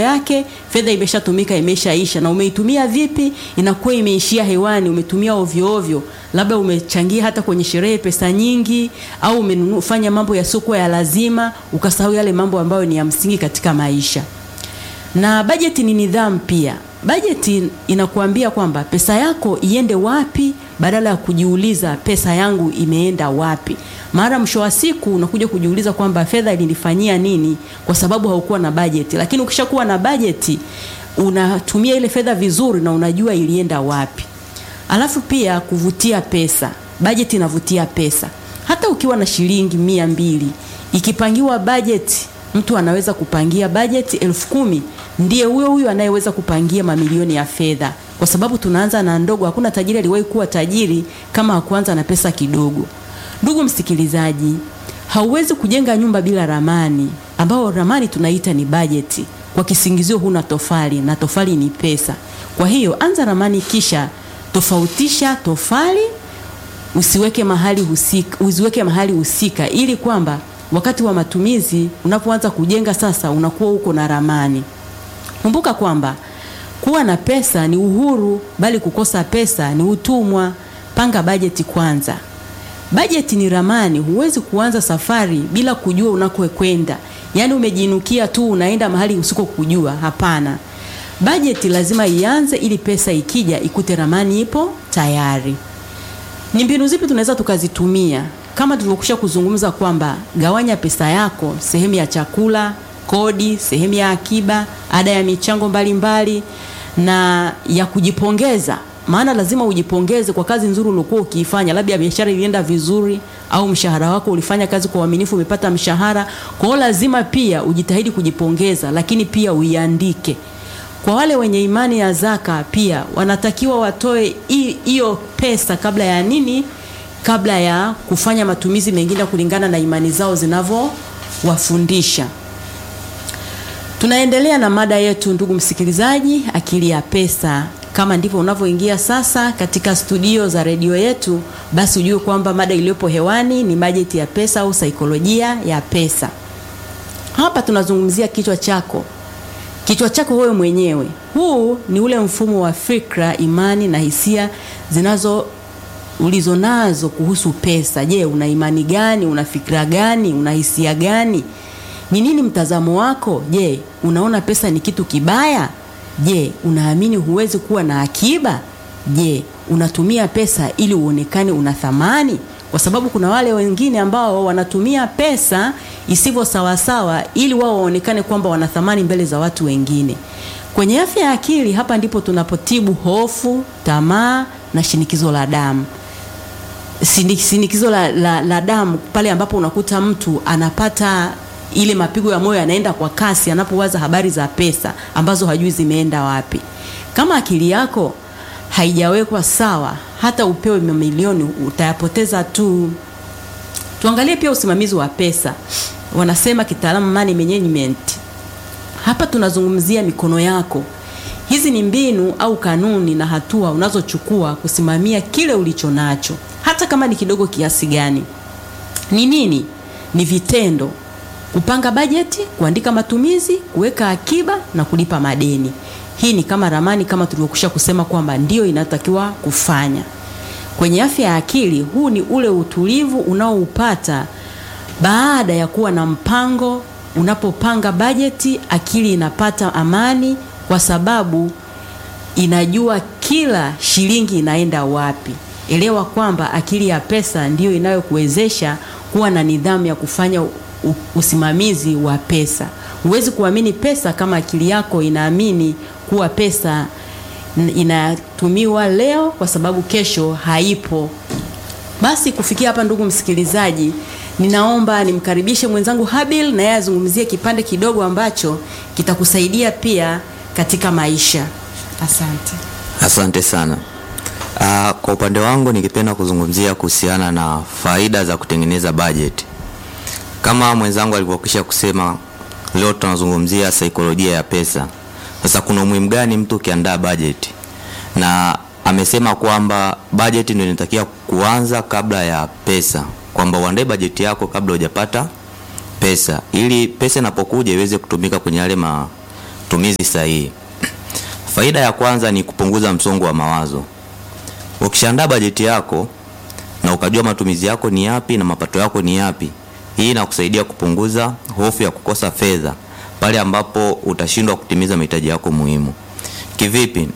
yake fedha imeshatumika imeshaisha na umeitumia vipi inakuwa imeishia hewani umetumia ovyo ovyo labda umechangia hata kwenye sherehe pesa nyingi au umefanya mambo yasiokuwa ya lazima ukasahau yale mambo ambayo ni ya msingi katika maisha na bajeti ni nidhamu pia bajeti inakuambia kwamba pesa yako iende wapi badala ya kujiuliza pesa yangu imeenda wapi mara mwisho wa siku unakuja kujiuliza kwamba fedha ilinifanyia nini kwa sababu haukuwa na bajeti lakini ukishakuwa na bajeti unatumia ile fedha vizuri na unajua ilienda wapi alafu pia kuvutia pesa bajeti inavutia pesa hata ukiwa na shilingi mia mbili ikipangiwa bajeti mtu anaweza kupangia bajeti elfu kumi ndiye huyo huyo anayeweza kupangia mamilioni ya fedha kwa sababu tunaanza na ndogo hakuna tajiri aliwahi kuwa tajiri kama hakuanza na pesa kidogo ndugu msikilizaji hauwezi kujenga nyumba bila ramani ambao ramani tunaita ni bajeti kwa kisingizio huna tofali na tofali ni pesa kwa hiyo anza ramani kisha tofautisha tofali usiweke mahali husika, usiweke mahali husika ili kwamba wakati wa matumizi unapoanza kujenga sasa unakuwa uko na ramani kumbuka kwamba kuwa na pesa ni uhuru bali kukosa pesa ni utumwa panga bajeti kwanza bajeti ni ramani huwezi kuanza safari bila kujua unakokwenda yaani umejinukia tu unaenda mahali usiko kujua hapana bajeti lazima ianze ili pesa ikija ikute ramani ipo tayari ni mbinu zipi tunaweza tukazitumia kama tulivyokusha kuzungumza kwamba gawanya pesa yako sehemu ya chakula kodi sehemu ya akiba ada ya michango mbalimbali mbali, na ya kujipongeza maana lazima ujipongeze kwa kazi nzuri uliokuwa ukiifanya labda biashara ilienda vizuri au mshahara wako ulifanya kazi kwa uaminifu umepata mshahara kwa hiyo lazima pia ujitahidi kujipongeza lakini pia uiandike kwa wale wenye imani ya zaka pia wanatakiwa watoe hiyo pesa kabla ya nini kabla ya kufanya matumizi mengine kulingana na imani zao zinavyowafundisha tunaendelea na mada yetu ndugu msikilizaji akili ya pesa kama ndivyo unavyoingia sasa katika studio za redio yetu basi ujue kwamba mada iliyopo hewani ni bajeti ya pesa au saikolojia ya pesa hapa tunazungumzia kichwa chako kichwa chako wewe mwenyewe huu ni ule mfumo wa fikra imani na hisia zinazo ulizonazo kuhusu pesa je una imani gani una fikra gani una hisia gani ni nini mtazamo wako je unaona pesa ni kitu kibaya je unaamini huwezi kuwa na akiba je unatumia pesa ili uonekane una thamani kwa sababu kuna wale wengine ambao wanatumia pesa isivyo sawasawa ili wao waonekane kwamba wana thamani mbele za watu wengine kwenye afya ya akili hapa ndipo tunapotibu hofu tamaa na shinikizo la damu shinikizo la, la, la damu pale ambapo unakuta mtu anapata ile mapigo ya moyo yanaenda kwa kasi anapowaza habari za pesa ambazo hajui zimeenda wapi kama akili yako haijawekwa sawa hata upewe mamilioni utayapoteza tu tuangalie pia usimamizi wa pesa wanasema kitaalamu money management hapa tunazungumzia mikono yako hizi ni mbinu au kanuni na hatua unazochukua kusimamia kile ulicho nacho hata kama ni kidogo kiasi gani ni nini ni vitendo kupanga bajeti kuandika matumizi kuweka akiba na kulipa madeni hii ni kama ramani kama tulivyokusha kusema kwamba ndio inatakiwa kufanya kwenye afya ya akili huu ni ule utulivu unaoupata baada ya kuwa na mpango unapopanga bajeti akili inapata amani kwa sababu inajua kila shilingi inaenda wapi elewa kwamba akili ya pesa ndiyo inayokuwezesha kuwa na nidhamu ya kufanya usimamizi wa pesa huwezi kuamini pesa kama akili yako inaamini kuwa pesa inatumiwa leo kwa sababu kesho haipo basi kufikia hapa ndugu msikilizaji ninaomba nimkaribishe mwenzangu habil na yeye azungumzie kipande kidogo ambacho kitakusaidia pia katika maisha asante asante sana uh, kwa upande wangu nikipenda kuzungumzia kuhusiana na faida za kutengeneza bajeti kama mwenzangu alivyokwisha kusema leo tunazungumzia saikolojia ya pesa sasa kuna umuhimu gani mtu ukiandaa bajeti na amesema kwamba bajeti ndio inatakiwa kuanza kabla ya pesa kwamba uandae bajeti yako kabla hujapata pesa ili pesa inapokuja iweze kutumika kwenye yale ma, matumizi sahihi. Faida ya kwanza ni kupunguza msongo wa mawazo. Ukishaandaa bajeti yako na ukajua matumizi yako ni yapi na mapato yako ni yapi, hii inakusaidia kupunguza hofu ya kukosa fedha pale ambapo utashindwa kutimiza mahitaji yako muhimu. Kivipi?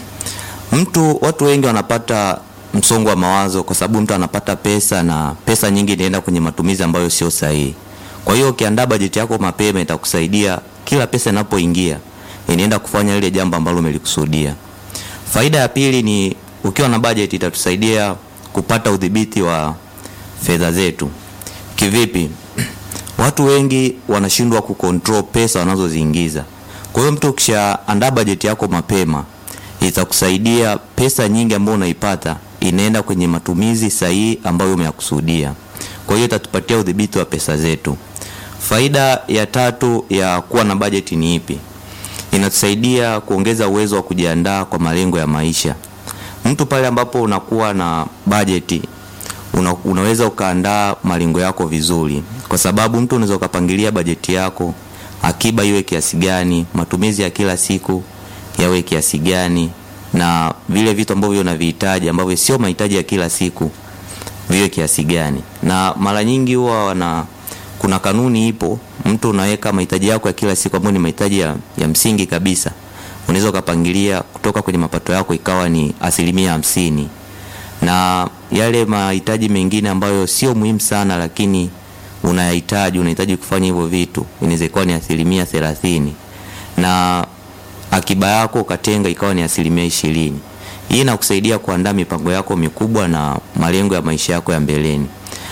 Mtu, watu wengi wanapata msongo wa mawazo kwa sababu mtu anapata pesa na pesa nyingi inaenda kwenye matumizi ambayo sio sahihi. Kwa hiyo ukiandaa bajeti yako mapema itakusaidia kila pesa inapoingia inaenda kufanya lile jambo ambalo umelikusudia. Faida ya pili ni ukiwa na bajeti itatusaidia kupata udhibiti wa fedha zetu. Kivipi? Watu wengi wanashindwa kucontrol pesa wanazoziingiza. Kwa hiyo mtu ukishaandaa bajeti yako mapema itakusaidia pesa nyingi ambayo unaipata inaenda kwenye matumizi sahihi ambayo umeyakusudia. Kwa hiyo itatupatia udhibiti wa pesa zetu. Faida ya tatu ya kuwa na bajeti ni ipi? Inatusaidia kuongeza uwezo wa kujiandaa kwa malengo ya maisha. Mtu pale ambapo unakuwa na bajeti una, unaweza ukaandaa malengo yako vizuri, kwa sababu mtu unaweza ukapangilia bajeti yako, akiba iwe kiasi gani, matumizi ya kila siku yawe kiasi gani, na vile vitu ambavyo unavihitaji ambavyo sio mahitaji ya kila siku viwe kiasi gani. Na mara nyingi huwa wana kuna kanuni ipo, mtu unaweka mahitaji yako ya kila siku ambayo ni mahitaji ya, ya msingi kabisa, unaweza ukapangilia kutoka kwenye mapato yako ikawa ni asilimia hamsini na yale mahitaji mengine ambayo sio muhimu sana, lakini unayahitaji unahitaji kufanya hivyo vitu, inaweza ikawa ni asilimia thelathini na akiba yako ukatenga ikawa ni asilimia ishirini. Hii inakusaidia kuandaa mipango yako mikubwa na malengo ya maisha yako ya mbeleni.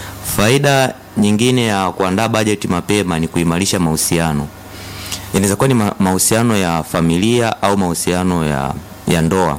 Faida nyingine ya kuandaa bajeti mapema ni kuimarisha mahusiano. Inaweza kuwa ni mahusiano ya familia au mahusiano ya, ya ndoa.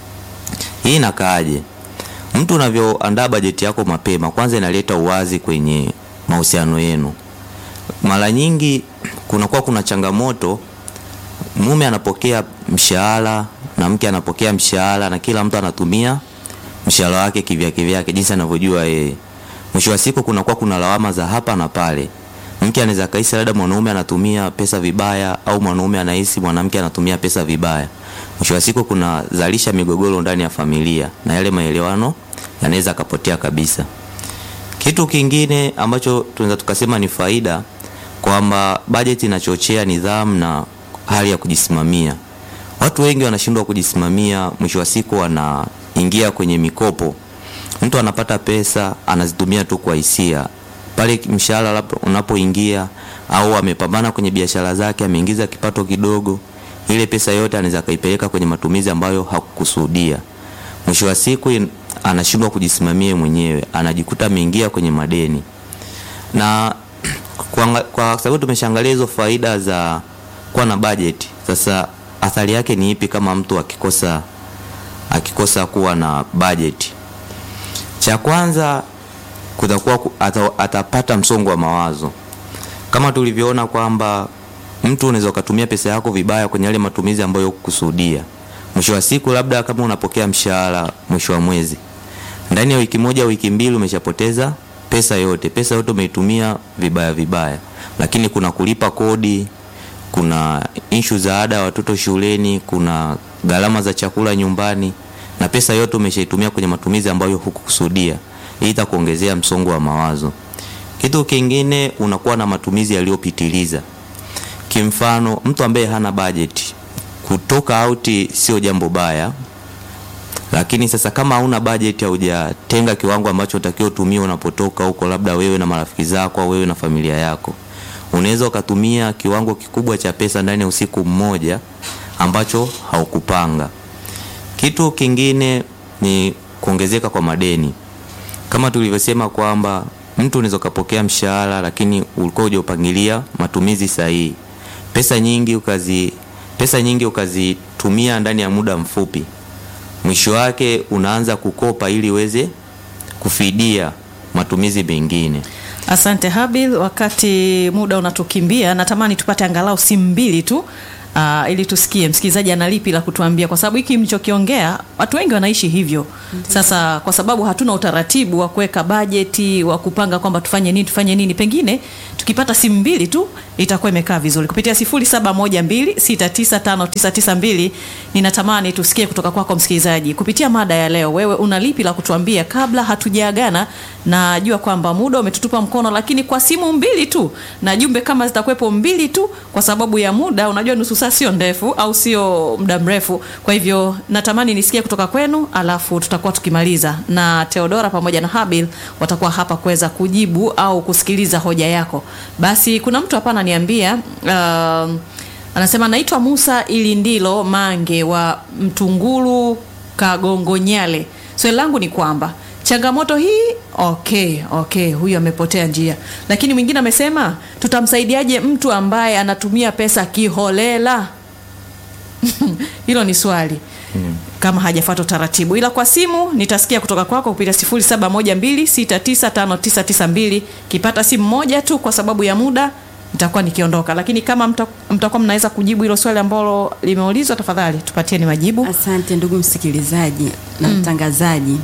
Hii inakaaje? Mtu unavyoandaa bajeti yako mapema, kwanza inaleta uwazi kwenye mahusiano yenu. Mara nyingi kunakuwa kuna changamoto, mume anapokea mshahara na mke anapokea mshahara, na kila mtu anatumia mshahara wake kivyake vyake jinsi anavyojua yeye. Mwisho wa siku kunakuwa kuna lawama za hapa na pale. Mke anaweza kaisi labda mwanaume anatumia pesa vibaya, au mwanaume anahisi mwanamke anatumia pesa vibaya. Mwisho wa siku kunazalisha migogoro ndani ya familia na yale maelewano yanaweza akapotea kabisa. Kitu kingine ambacho tunaweza tukasema ni faida kwamba bajeti inachochea nidhamu na hali ya kujisimamia. Watu wengi wanashindwa kujisimamia, mwisho wa siku wanaingia kwenye mikopo. Mtu anapata pesa anazitumia tu kwa hisia. Pale mshahara labda unapoingia au amepambana kwenye biashara zake, ameingiza kipato kidogo, ile pesa yote anaweza kaipeleka kwenye matumizi ambayo hakukusudia. Mwisho wa siku anashindwa kujisimamia mwenyewe, anajikuta ameingia kwenye madeni. Na kwa, kwa sababu tumeshaangalia hizo faida za kuwa na bajeti, sasa athari yake ni ipi kama mtu akikosa akikosa kuwa na bajeti? Cha kwanza kutakuwa ata, atapata msongo wa mawazo kama tulivyoona kwamba mtu unaweza ukatumia pesa yako vibaya kwenye yale matumizi ambayo hukukusudia. Mwisho wa siku, labda kama unapokea mshahara mwisho wa mwezi, ndani ya wiki moja wiki mbili umeshapoteza pesa yote. Pesa yote umeitumia vibaya vibaya, lakini kuna kulipa kodi, kuna inshu za ada ya watoto shuleni, kuna gharama za chakula nyumbani, na pesa yote umeshaitumia kwenye matumizi ambayo hukukusudia. Hii itakuongezea msongo wa mawazo. Kitu kingine, unakuwa na matumizi yaliyopitiliza. Kimfano, mtu ambaye hana bajeti, kutoka auti sio jambo baya, lakini sasa kama hauna bajeti, haujatenga kiwango ambacho unatakiwa utumie unapotoka huko, labda wewe na marafiki zako au wewe na familia yako, unaweza ukatumia kiwango kikubwa cha pesa ndani ya usiku mmoja ambacho haukupanga. Kitu kingine ni kuongezeka kwa madeni, kama tulivyosema kwamba mtu unaweza ukapokea mshahara lakini ulikuwa hujaupangilia matumizi sahihi. Pesa nyingi ukazi pesa nyingi ukazitumia ndani ya muda mfupi, mwisho wake unaanza kukopa ili uweze kufidia matumizi mengine. Asante Habil, wakati muda unatukimbia, natamani tupate angalau simu mbili tu uh, ili tusikie msikilizaji ana lipi la kutuambia, kwa sababu hiki mlichokiongea watu wengi wanaishi hivyo. Sasa kwa sababu hatuna utaratibu wa kuweka bajeti wa kupanga kwamba tufanye nini tufanye nini, pengine tukipata simu mbili tu itakuwa imekaa vizuri. Kupitia 0712695992 ninatamani tusikie kutoka kwako msikilizaji, kupitia mada ya leo, wewe una lipi la kutuambia kabla hatujaagana? Najua kwamba muda umetutupa mkono, lakini kwa simu mbili tu na jumbe kama zitakuwepo mbili tu, kwa sababu ya muda, unajua nusu saa sio ndefu au sio muda mrefu. Kwa hivyo natamani nisikie kutoka kwenu, alafu tutakuwa tukimaliza, na Theodora pamoja na Habil watakuwa hapa kuweza kujibu au kusikiliza hoja yako. Basi kuna mtu hapa ananiambia uh, anasema naitwa Musa ili ndilo Mange wa Mtungulu Kagongonyale. Swali langu ni kwamba changamoto hii okay, okay, huyu amepotea njia, lakini mwingine amesema tutamsaidiaje mtu ambaye anatumia pesa kiholela? Hilo ni swali kama hajafuata utaratibu, ila kwa simu nitasikia kutoka kwako kupitia 0712695992 kipata simu moja tu kwa sababu ya muda nitakuwa nikiondoka, lakini kama mta- mtakuwa mnaweza kujibu hilo swali ambalo limeulizwa, tafadhali tupatieni majibu. Asante ndugu msikilizaji na mtangazaji.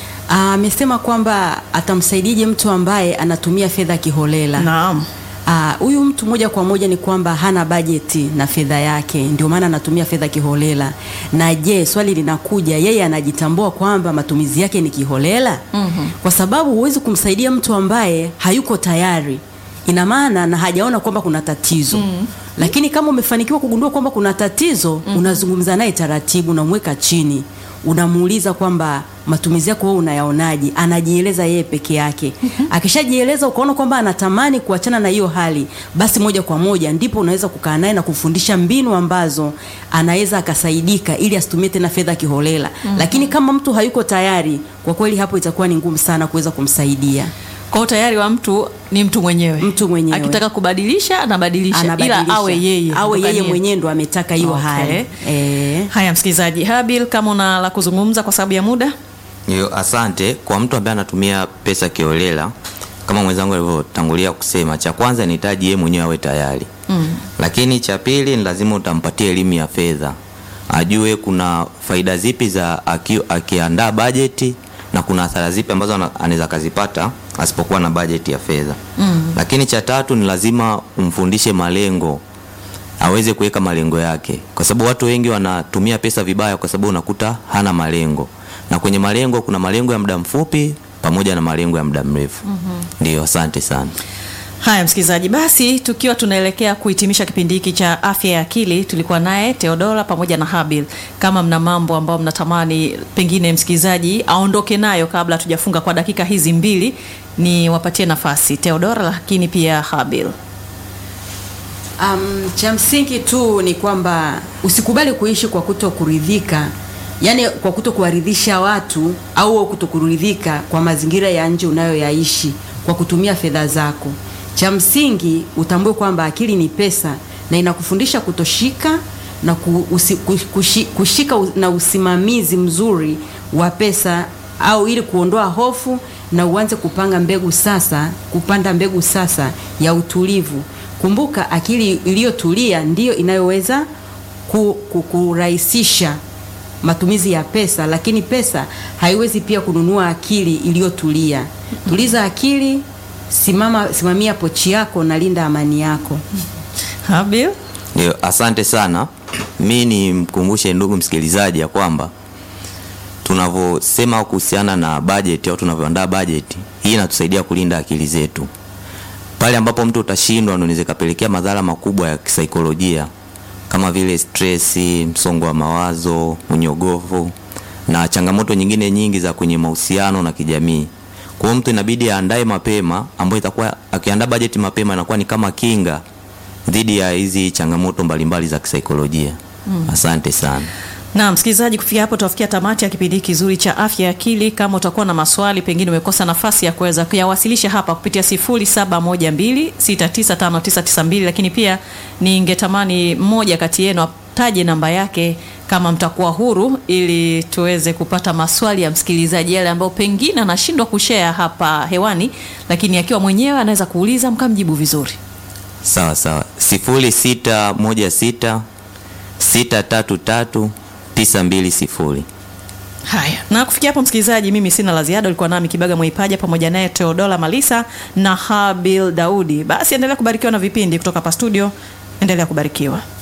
Amesema kwamba atamsaidiaje mtu ambaye anatumia fedha kiholela. Naam. Ah, huyu mtu moja kwa moja ni kwamba hana bajeti na fedha yake, ndio maana anatumia fedha kiholela. Na je, swali linakuja, yeye anajitambua kwamba matumizi yake ni kiholela? Kwa sababu huwezi kumsaidia mtu ambaye hayuko tayari, ina maana na hajaona kwamba kuna tatizo. Lakini kama umefanikiwa kugundua kwamba kuna tatizo, unazungumza naye taratibu, unamweka chini unamuuliza kwamba matumizi yako wewe unayaonaje? Anajieleza yeye peke yake. Akishajieleza ukaona kwamba anatamani kuachana na hiyo hali, basi moja kwa moja ndipo unaweza kukaa naye na kufundisha mbinu ambazo anaweza akasaidika ili asitumie tena fedha kiholela. Lakini kama mtu hayuko tayari, kwa kweli hapo itakuwa ni ngumu sana kuweza kumsaidia. Kwa hiyo tayari wa mtu ni mtu mwenyewe, Mtu mwenyewe. akitaka kubadilisha anabadilisha, Anabadilisha. ila awe yeye awe yeye Ndokanie. mwenyewe ndo ametaka hiyo Okay. hali eh. Haya, msikilizaji Habil, kama una la kuzungumza kwa sababu ya muda. Yo, asante kwa mtu ambaye anatumia pesa kiolela kama mwenzangu alivyotangulia kusema, cha kwanza nihitaji yeye mwenyewe awe tayari mm. Lakini cha pili ni lazima utampatia elimu ya fedha, ajue kuna faida zipi za aki, akiandaa bajeti na kuna hasara zipi ambazo ana- anaweza akazipata asipokuwa na bajeti ya fedha mm. Lakini cha tatu ni lazima umfundishe malengo aweze kuweka malengo yake, kwa sababu watu wengi wanatumia pesa vibaya, kwa sababu unakuta hana malengo, na kwenye malengo kuna malengo ya muda mfupi pamoja na malengo ya muda mrefu. Ndio, asante sana. Haya msikilizaji, basi tukiwa tunaelekea kuhitimisha kipindi hiki cha afya ya akili, tulikuwa naye Theodora pamoja na Habil. Kama mna mambo ambayo mnatamani pengine msikilizaji aondoke nayo kabla tujafunga kwa dakika hizi mbili, ni wapatie nafasi Theodora, lakini pia Habil. Um, cha msingi tu ni kwamba usikubali kuishi kwa kuto kuridhika, yaani kwa kuto kuwaridhisha watu au kuto kuridhika kwa mazingira ya nje unayoyaishi kwa kutumia fedha zako. Cha msingi utambue kwamba akili ni pesa na inakufundisha kutoshika na ku, usi, kush- kushi, kushika u- na usimamizi mzuri wa pesa au ili kuondoa hofu na uanze kupanga mbegu sasa, kupanda mbegu sasa ya utulivu. Kumbuka, akili iliyotulia ndiyo inayoweza ku, ku, kurahisisha matumizi ya pesa, lakini pesa haiwezi pia kununua akili iliyotulia. Tuliza akili, simama, simamia pochi yako na linda amani yako. Habil. Ndio, asante sana. Mi nimkumbushe ndugu msikilizaji ya kwamba tunavyosema kuhusiana na bajeti au tunavyoandaa bajeti hii inatusaidia kulinda akili zetu. Pale ambapo mtu utashindwa, ndio inaweza kapelekea madhara makubwa ya kisaikolojia kama vile stresi, msongo wa mawazo, unyogovu na changamoto nyingine nyingi za kwenye mahusiano na kijamii. Kwa hiyo mtu inabidi aandae mapema, ambayo itakuwa akiandaa bajeti mapema inakuwa ni kama kinga dhidi ya hizi changamoto mbalimbali za kisaikolojia. Asante sana. Na msikilizaji, kufikia hapo tutafikia tamati ya kipindi hiki kizuri cha afya ya akili. Kama utakuwa na maswali, pengine umekosa nafasi ya kuweza kuyawasilisha hapa kupitia 0712695992, lakini pia ningetamani mmoja kati yenu ataje namba yake kama mtakuwa huru, ili tuweze kupata maswali ya msikilizaji yale ambayo pengine anashindwa kushare hapa hewani, lakini akiwa mwenyewe anaweza kuuliza mkamjibu vizuri. Sawa sawa, sifuri sita moja sita 633 920. Haya, na kufikia hapo msikilizaji, mimi sina la ziada. Ulikuwa nami Kibaga Mwaipaja pamoja naye Teodola Malisa na Habil Daudi. Basi endelea kubarikiwa na vipindi kutoka hapa studio, endelea kubarikiwa.